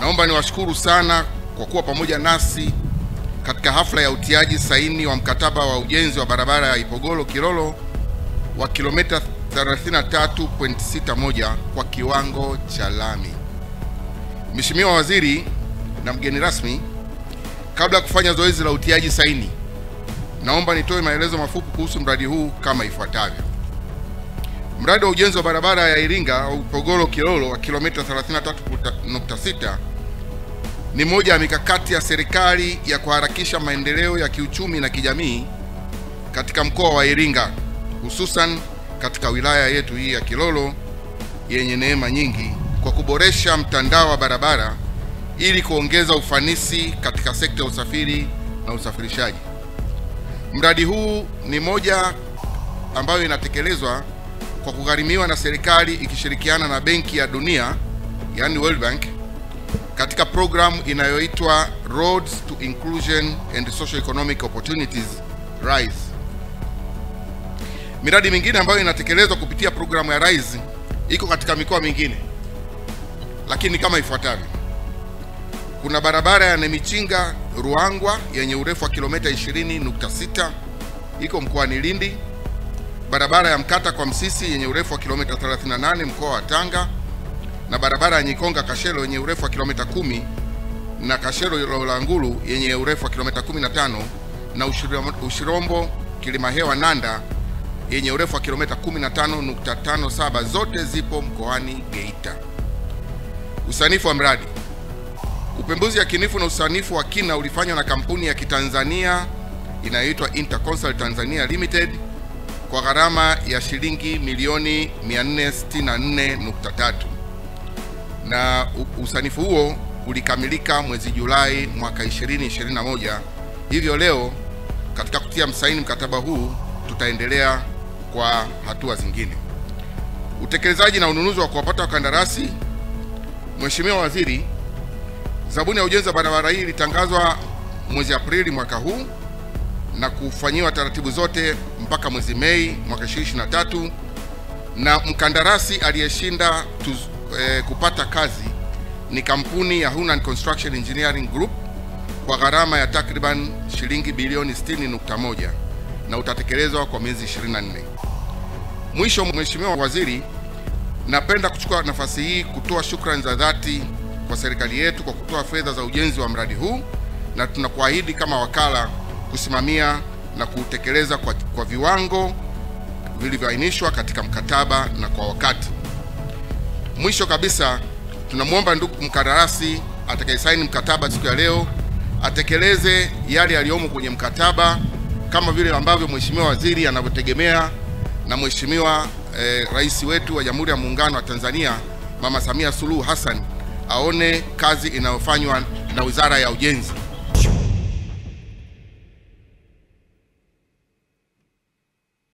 Naomba niwashukuru sana kwa kuwa pamoja nasi katika hafla ya utiaji saini wa mkataba wa ujenzi wa barabara ya Ipogolo Kilolo wa kilomita 33.61 kwa kiwango cha lami. Mheshimiwa Waziri na mgeni rasmi, kabla ya kufanya zoezi la utiaji saini, naomba nitoe maelezo mafupi kuhusu mradi huu kama ifuatavyo. Mradi wa ujenzi wa barabara ya Iringa au Ipogolo Kilolo wa kilomita 33.6 ni moja ya mikakati ya serikali ya kuharakisha maendeleo ya kiuchumi na kijamii katika mkoa wa Iringa, hususan katika wilaya yetu hii ya Kilolo yenye neema nyingi, kwa kuboresha mtandao wa barabara ili kuongeza ufanisi katika sekta ya usafiri na usafirishaji. Mradi huu ni moja ambayo inatekelezwa kwa kugharimiwa na serikali ikishirikiana na Benki ya Dunia, yani World Bank katika programu inayoitwa Roads to Inclusion and Social Economic Opportunities RISE. Miradi mingine ambayo inatekelezwa kupitia programu ya RISE iko katika mikoa mingine, lakini kama ifuatavyo: kuna barabara ya Nemichinga Ruangwa yenye urefu wa kilomita 20.6 iko mkoani Lindi, barabara ya Mkata kwa Msisi yenye urefu wa kilomita 38 mkoa wa Tanga, na barabara ya Nyikonga Kashelo yenye urefu wa kilomita 10 na Kashelo Lolangulu yenye urefu wa kilomita 15 na Ushirombo, Ushirombo Kilimahewa Nanda yenye urefu wa kilomita 15.57 zote zipo mkoani Geita. Usanifu wa mradi. Upembuzi yakinifu na usanifu wa kina ulifanywa na kampuni ya Kitanzania inayoitwa Interconsult Tanzania Limited kwa gharama ya shilingi milioni 464.3 na usanifu huo ulikamilika mwezi Julai mwaka 2021. Hivyo leo katika kutia msaini mkataba huu tutaendelea kwa hatua zingine. Utekelezaji na ununuzi wa kuwapata wakandarasi. Mheshimiwa Waziri, zabuni ya ujenzi wa barabara hii ilitangazwa mwezi Aprili mwaka huu na kufanyiwa taratibu zote mpaka mwezi Mei mwaka 2023 na mkandarasi aliyeshinda eh, kupata kazi ni kampuni ya Hunan Construction Engineering Group kwa gharama ya takriban shilingi bilioni 60.1 na utatekelezwa kwa miezi 24. Mwisho, Mheshimiwa Waziri, napenda kuchukua nafasi hii kutoa shukrani za dhati kwa serikali yetu kwa kutoa fedha za ujenzi wa mradi huu na tunakuahidi kama wakala kusimamia na kutekeleza kwa, kwa viwango vilivyoainishwa katika mkataba na kwa wakati. Mwisho kabisa, tunamwomba ndugu mkandarasi atakayesaini mkataba siku ya leo atekeleze yale yaliyomo kwenye mkataba kama vile ambavyo Mheshimiwa Waziri anavyotegemea na Mheshimiwa eh, Rais wetu wa Jamhuri ya Muungano wa Tanzania Mama Samia Suluhu Hassan aone kazi inayofanywa na Wizara ya Ujenzi.